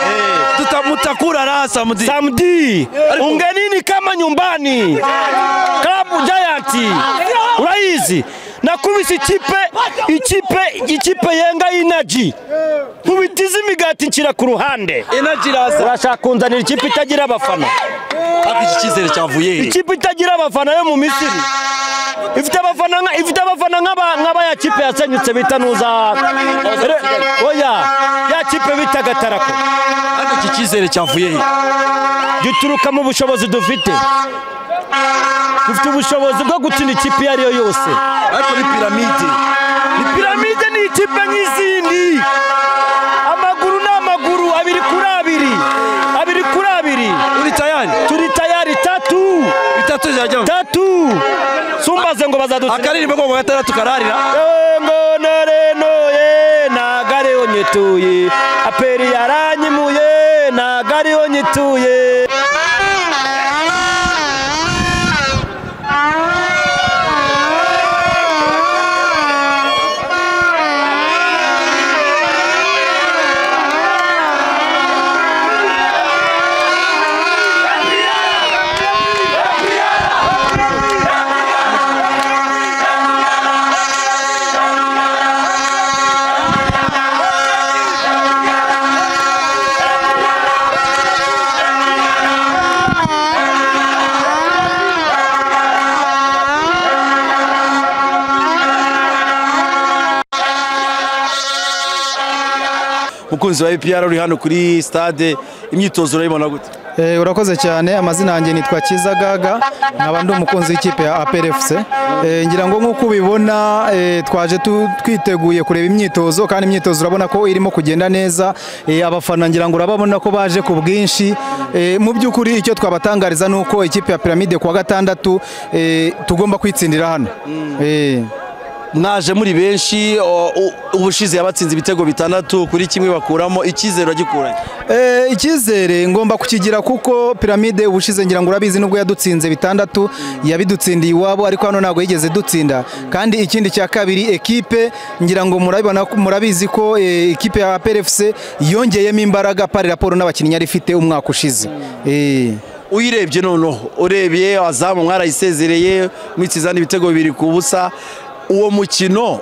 Eh, Tuta- Mtakula raha samdi. Samdi ungenini kama nyumbani, klabu Giant uraizi na kubisa ikipe ikipe ikipe yenga inaji nkubitiza imigati nshyira ku ruhande Energy raza. urashaka kunzanira ikipe itagira abafana Ariko iki cyizere cyavuye he? ikipe itagira abafana yo mu Misiri ifite abafana nka- ifite abafana nk'aba- nk'aba ya kipe yasenyutse bita nuza Re- oya ya kipe bita gatarako Ariko iki cyizere cyavuye he? gituruka mu bushobozi dufite dufite ubushobozi bwo gutsinda ikipe iyo ariyo yose Ariko ni piramide. Ni piramide ni ikipe nk'izindi amaguru ni amaguru abiri kuri abiri abiri kuri abiri pi- Uri tayari? turi tayari tatu Bitatu zirajyamo. tatu sumbaze ngo bazadutsinda Akaririmbo ko mu gatandatu kararira. ngo narenoye ntago ariho nyituye aperi yaranyimuye ntago ariho nyituye Mukunzi wa APR uri hano kuri stade imyitozo urayibona gute? Eh, urakoze cyane amazina yanjye nitwa Kizagaga nkaba ndi umukunzi w'ikipe ya APR FC Eh, ngira ngo nk'uko ubibona eh, twaje tu- twiteguye kureba imyitozo kandi imyitozo urabona ko irimo kugenda neza Eh, abafana ngira ngo urababona ko baje ku bwinshi Eh, mu by'ukuri icyo twabatangariza ni uko ikipe ya Pyramide kuwa gatandatu eh, tugomba kwitsindira hano Eh. mwaje muri benshi o- u- ubushize yabatsinze ibitego bitandatu kuri kimwe bakuramo icyizere agikuranye Eh, icyizere ngomba kukigira kuko piramide ubushize ngira ngo urabizi nubwo yadutsinze bitandatu yabidutsindiye iwabo ariko hano ntabwo yigeze dutsinda kandi ikindi cya kabiri ekipe ngira ngo murabibona ko- murabizi ko eh, ikipe ya PRFC yongeyemo imbaraga pari raporo n'abakinnyi yari ifite umwaka ushize eh. uyirebye noneho urebye azamu mwarayisezereye mwitsizana ibitego bibiri ku busa uwo mukino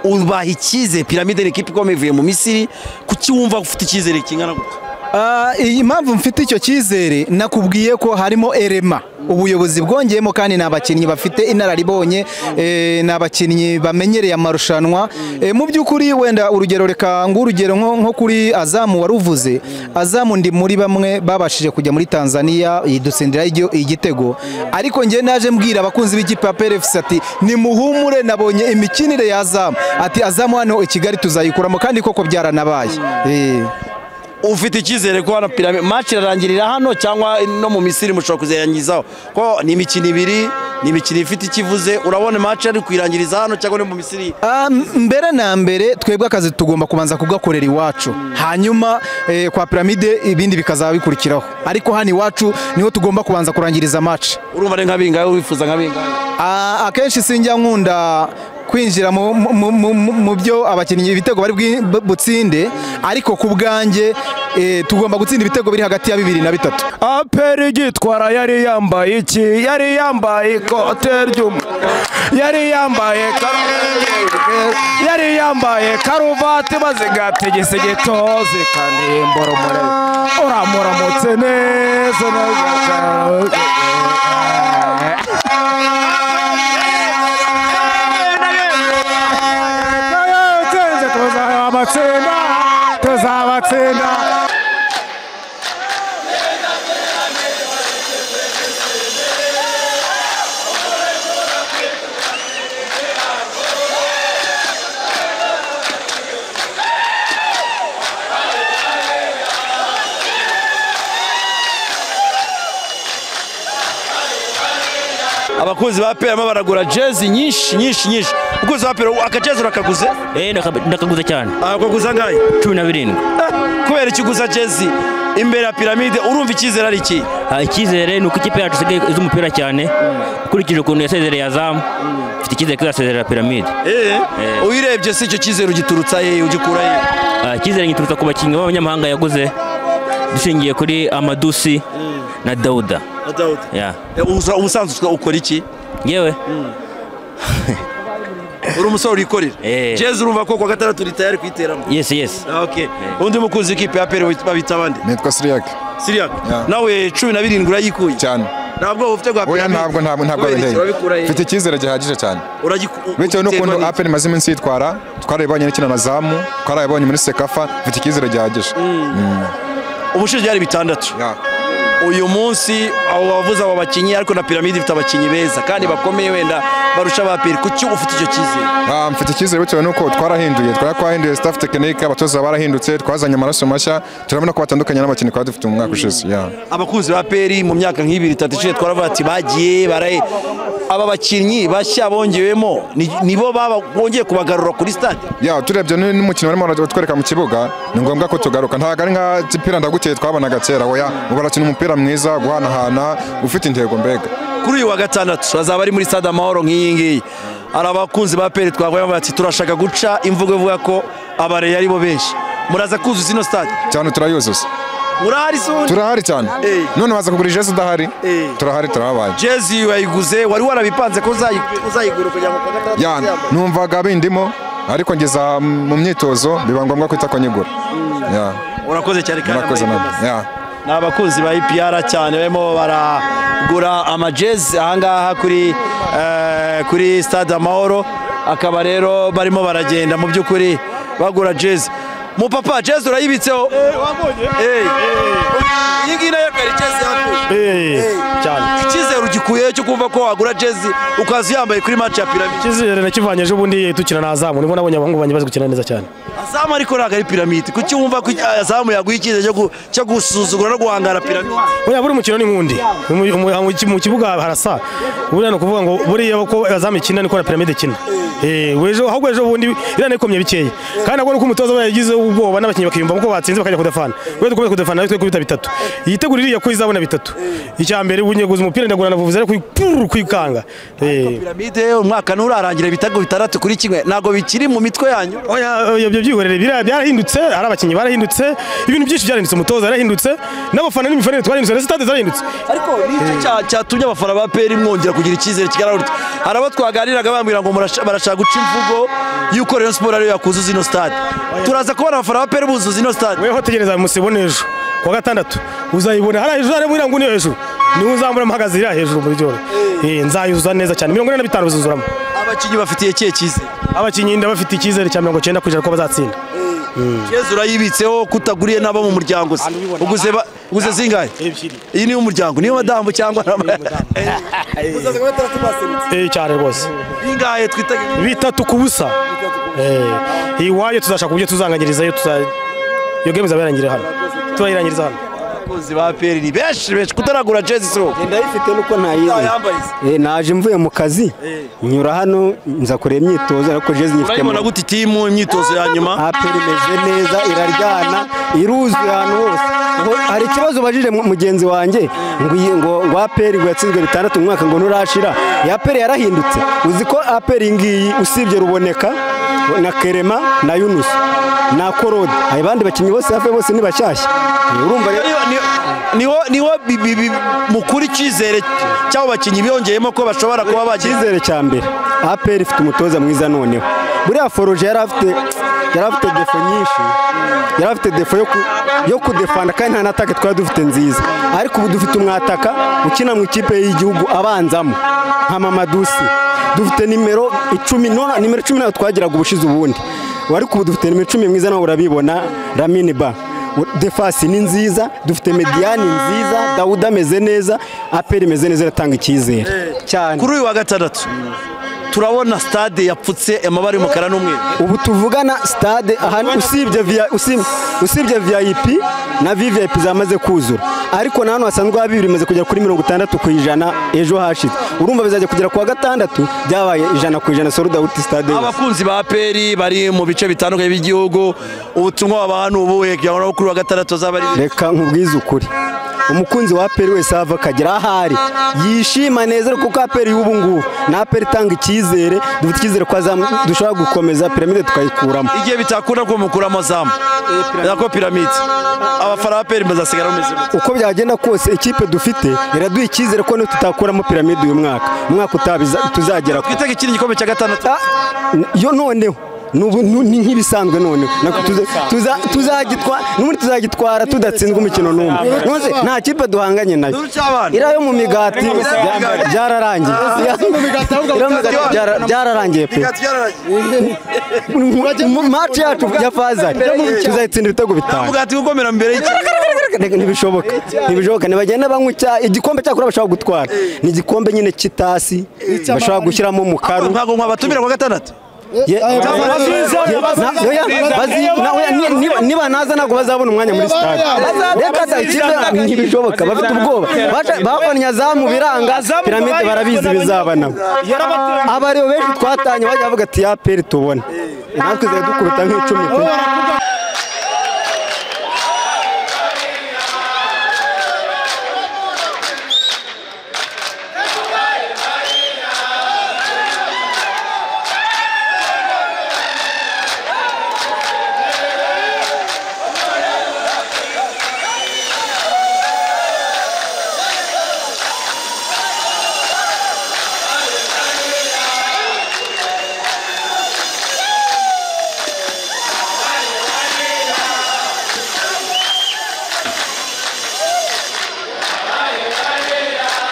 ubaha icyizere piramide ni ikipe ikomeye ivuye mu misiri kuki wumva ufite icyizere kingana gutya Ah, iyi mpamvu mfite icyo cyizere nakubwiye ko harimo erema ubuyobozi bwongeyemo kandi ni abakinnyi bafite inararibonye eh, ni abakinnyi bamenyereye amarushanwa Eh, mu by'ukuri wenda urugero reka ng'urugero nko nko kuri azamu wari uvuze azamu ndi muri bamwe babashije kujya muri tanzania yidutsindira igio- igitego ariko njye naje mbwira abakunzi b'ikipe ya PRFC ati nimuhumure nabonye imikinire ya azamu ati azamu hano i kigali tuzayikuramo kandi koko byaranabaye Eh. ufite icyizere ko hano piramide match irarangirira hano cyangwa no mu misiri mushobora kuzirangizaho ko ni imikino ibiri ni imikino ifite ikivuze urabona match ari kuyirangiriza hano cyangwa no mu misiri Ah, m- mbere na mbere twebwe akazi tugomba kubanza kugakorera iwacu hanyuma eh, kwa piramide ibindi bikazaba bikurikiraho ariko hano iwacu niho tugomba kubanza kurangiriza match urumva ari nka bingahe wifuza nka bingahe Ah, akenshi sinjya nkunda kwinjira mu- mu- mu- mu mu byo abakinnyi ibitego bari bwi- bu- butsinde ariko ku bwanjye eh, tugomba gutsinda ibitego biri hagati ya bibiri na bitatu aperi gitwara yari yambaye iki yari yambaye ikote ry'umu yari yambaye kar- yari yambaye karuvati bazigata igisigito zikaniye imboromore uramuramutse neza neza tuzabatsinda tuzabatsinda abakunzi ba pera barimo baragura jezi nyinshi nyinshi nyinshi umukunzi wa pera akajezi urakaguze Eh, ndaka- ndakaguze cyane akaguza ngahe cumi na birindwi kubera iki uguza jezi imbere ya piramide urumva icyizere ari iki Ah, icyizere ni uko ikipe yacu isigaye izi umupira cyane ukurikije ukuntu yasezereye azamu mfite icyizere ko izasezerera piramide uyirebye si icyo cyizere ugiturutsa hehe ugikura hehe Ah, icyizere giturutse ku bakinnyi b'abanyamahanga yaguze dushingiye kuri amadusi na dawuda Yeah. Ubusa- ubusanzwe ukora iki yewe uri umusore wikorera Eh. jezi urumva ko ku wa gatandatu uri tayari kuyiteramo yesi yesi Ah, okay. undi mukunzi w'ikipe ya pere babita abandi nitwa siriyake siriya Yeah. nawe cumi na birindwi urayikuye cyane nta bwoba ufite bwa oya piramide ntabwo ntabwo ntabwo Kubera iki? urabikura mfite hehe? icyizere gihagije cyane Uragiku- bitewe n'ukuntu uterwa apeni imaze iminsi yitwara twarayibonye n'ikina na zamu twarayibonye muri sekafa mfite icyizere gihagije n'iki? ubushize byari bitandatu Yeah. uyu munsi abo bavuze abo bakinnyi ariko na piramide ifite abakinnyi beza kandi bakomeye wenda barusha ba peri kuki ufite icyo cyizere Ah, mfite icyizere bitewe n'uko twarahinduye twari twahinduye staff tekinike abatoza barahindutse twazanye amaraso mashya turabona ko batandukanye n'abakinnyi twari dufite mu mwaka ushize Yeah. abakunzi ba peri mu myaka nk'ibiri itatu ishize twaravuga ati bagiye baraye aba bakinnyi bashya bongewemo ni- nibo baba bongeye kubagarura kuri stade ya turebye n- n'umukino barimo baratwereka mu kibuga ni ngombwa ko tugaruka ntabwo ari nka kipira ndaguteye twabonaga kera oya ubu barakina umupira mwiza guhanahana ufite intego mbega kuri uyu wa gatandatu bazaba ari muri stade amahoro nk'iyi ngiyi hari abakunzi ba peri twavuye bavuga ati turashaka guca imvugo ivuga ko abareyi ari bo benshi muraza kuzuza ino stade cyane turayuzuza murahari se ubundi? turahari cyane Eh. none waza kugura ijezi udahari Eh. turahari turahabaye jezi wayiguze wari warabipanze ko uzayi- uzayigura kugira ngo kuwa gatandatu ya uzayambare. numvaga bindimo ariko ngeza mu myitozo biba ngombwa ko itakonyigura ya urakoze cyane kandi murakoze amahirwe nawe masa. ya ni abakunzi ba ipr cyane barimo baragura amajezi ahangaha kuri eh, kuri stade amahoro akaba rero barimo baragenda mu by'ukuri bagura jezi mupapa jezi urayibitseho Eh. iyi ngiyi nayo kari jezi yacu cyane icyizere ugikuyeho cyo kumva ko wagura jezi ukaza uyambaye kuri match ya piramide icyizere nakivanye ejo bundi dukina na azamu nibwo nabonye abahungu banjye bazi gukina neza cyane azamu ariko ntabwo ari piramide kuki wumva ko azamu yaguha icyizere cyo gu- cyo gusuzugura no guhangara piramide buriya buri mukino ni nk'undi Mu- mu- mu- mu kibuga harasa buriya ni ukuvuga ngo buriya ko azamu ikina niko na piramide ikina Eh, ejo ahubwo ejo bundi iriya nayo ikomye bikeya kandi nabwo ni uko umutoza we yagize ubwoba n'abakinnyi bakiyumva ko batsinze bakajya kudafana we dukomeze kudafana natwe kubita bitatu yitegura iriya ko izabona bitatu icya mbere bunyeguza umupira ndagura navuvuze ariko puru kwikanga Eh. piramide umwaka nturarangira ibitego bitandatu kuri kimwe ntabwo bikiri mu mitwe yanyu Oya, oya, ibyo byihorere biriya byarahindutse hari abakinnyi barahindutse ibintu byinshi byarahindutse umutoza yarahindutse n'abafana n'imifanire twarahindutse na sitade zarahindutse ariko nicyo cya- cyatumye abafana ba peri mwongera kugira icyizere kigaragara hari abo twaganiraga bambwira ngo murasha- barashaka guca imvugo y'uko Rayon Sport ariyo yakuzuza ino stade turaza kubona abafana ba peri buzuza ino stade weho tegereza musibone ejo ku wa gatandatu uzayibona hariya hejuru hariya muriya nguni yo hejuru niwe uzambura mpagaze iriya hejuru muri byoro Eh, nzayuzuza neza cyane mirongo ine na bitanu bizuzuramo abakinnyi bafitiye kihe cyizere abakinnyi ndabafite icyizere cya mirongo cyenda ku ijana ko bazatsinda Yezu urayibitseho kutaguriye n'abo mu muryango se uguze ba- uguze zingahe iyi ni umuryango niyo madamu cyangwa uzaza kuba batandatu baserutse Eh, cyane rwose ingahe twitegereje bitatu ku busa Eh, iwayo tuzashaka uburyo tuzanganyirizayo tuza iyo game izaba yarangiriye hano turayirangiriza hano abakunzi ba peri ni benshi benshi kutaragura jezi si wowe ndayifite nuko ntayizi yambaye se Eh, naje mvuye mu kazi nyura hano nza kureba imyitozo ariko jezi nyifite mu urayibona gute itimu imyitozo ya nyuma aperi imeze neza iraryana iruzuye ahantu hose Ngo hari ikibazo ubajije mu- mugenzi wanjye ngo iyi- ngo ngo aperi ngo yatsinzwe bitandatu mu mwaka ngo nturashira iyi aperi yarahindutse uzi ko aperi iyi ngiyi usibye ruboneka na kerema na yunusu na korode aba bandi bakinnyi bose hafi ya bose ni bashyashya urumva rero Niho- niho- niho niho bi- bi- bi- mukura icyizere cy'abo bakinnyi biyongeyemo ko bashobora kuba bagize icyizere cya mbere aperi ifite umutoza mwiza noneho buriya foroje yari afite yari afite defo nyinshi yari afite defo yo ku- yo kudefana kandi nta n'ataka twari dufite nziza ariko ubu dufite umwataka ukina mu ikipe y'igihugu abanzamo nka mamadusi dufite nimero icumi none nimero icumi nayo twagiraga ubushize ubundi ariko ubu dufite nimero icumi mwiza nawe urabibona ramini ba defasi ni nziza dufite mediyani nziza dawuda ameze neza aperi imeze neza iratanga icyizere cyane kuri uyu wa gatandatu turabona stade yapfutse amabara y'umukara n'umweru ubu tuvugana sitade ahantu usibye via- usi- usibye viyayipi na viviyayipi zamaze kuzura ariko na hano hasanzwe haba bibiri bimaze kugera kuri mirongo itandatu ku ijana ejo hashize urumva bizajya kugera ku wa gatandatu byabaye ijana ku ijana sold out sitade yose abakunzi ba peri bari mu bice bitandukanye by'igihugu ubutumwa babaha ni ubuhe kugira ngo nabo kuri uyu wa gatandatu azaba ari reka nkubwize ukuri umukunzi wa aperi wese ava akagera ahari yishima neza kuko aperi y'ubu ngubu ni aperi itanga icyizere dufite icyizere ko azamu- dushobora gukomeza piramide tukayikuramo igihe bitakunda ko mukuramo zamu nako piramide abafana ba peri bazasigara bameze gute? uko byagenda kose ikipe dufite iraduha icyizere ko nitutakuramo piramide uyu mwaka umwaka utaha biza- tuzagera ku twitege ikindi gikombe cya gatandatu Ah, yo noneho Nubu- nu- ni nk'ibisanzwe noneho Nako tuza- tuza- tuzagitwa- n'ubundi tuzagitwara tudatsinzwe umukino n'umwe Nonse nta kipe duhanganye nayo Inkuru cy'abana. iriya yo mu migati bya- byararangiye Iriya mu migati byara- byararangiye pe Mu- match yacu ya fazari tuzayitsinda ibitego bitanu umugati gukomera mbere y'iki- Reka ntibishoboka ntibishoboka ntibagenda banywa icya igikombe cyakora bashobora gutwara ni igikombe nyine cy'itasi bashobora gushyiramo mukaru ntabwo mwabatumira kwa gatandatu Ye- Ye- na- oya, bazi- na- oya, ni- niba- niba naza ntabwo bazabona umwanya muri sitade reka da ikipe ntibishoboka bafite ubwoba Baca- babonye zamu biranga piramide barabizi bizaba nabo abariho benshi twatanye bajya bavuga ati ya peri tubona natwe zari dukubita nk'icumi pe